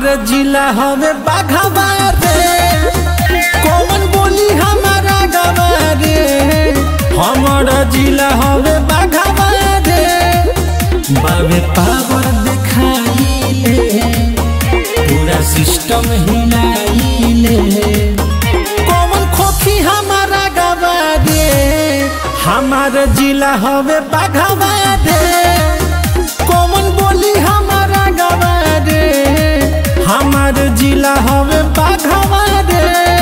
जिला हवे बाघावा रे कौन बोली हमारा गवा रे हमारा जिला हवे बाघावा रे बाबे पावर दिखाइले पूरा सिस्टम हिलाइले कौन खोखी हमारा गवा रे हमारा जिला हवे बाघावा रे कौन बोली हमारा गवा रे हमार जिला हवे बाघावा रे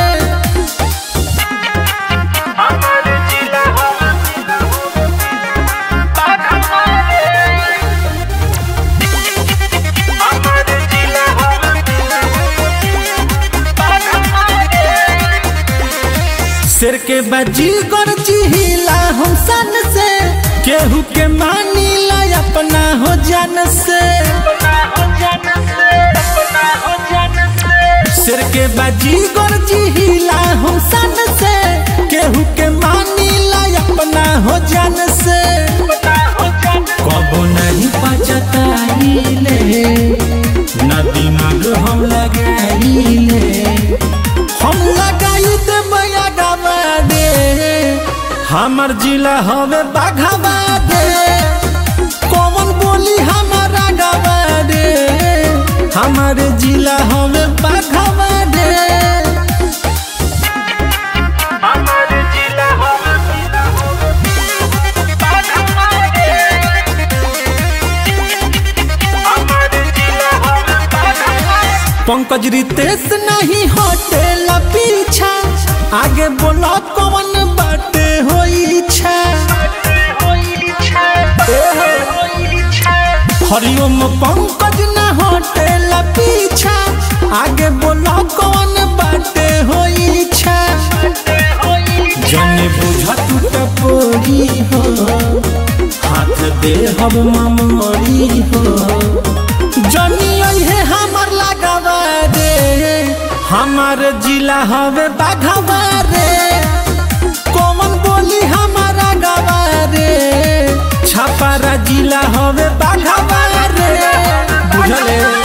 शेर के बाजी कर चिहिला हम सन से केहू के मानी ला अपना हो जान से शेर के बाजी कर चिहिला हम सन से केहू के मानी ला अपना हो जान से कबो नहीं पचताइले ना दिमाग हम लगाइले हम लगाई दे बया गावा दे हमर जिला हवे बाघावा दे कौन बोली हमारा गावा दे हमर जिला हवे बाघावा दे पंकज रितेश नहीं हटेला पीछा आगे बोला कौन बाटे हो इच्छा हरिओम पंकज न हटेला पीछा आगे बोला कौन बाटे हो इच्छा जने बुझ टूट पोरी हो हाथ दे हम ममोरी हो जनी है हमर लगावा रे हमार जिला हवे बाघावा रे कौन बोली हमारा गवा रे छपारा जिला हवे बाघावा रे बुझले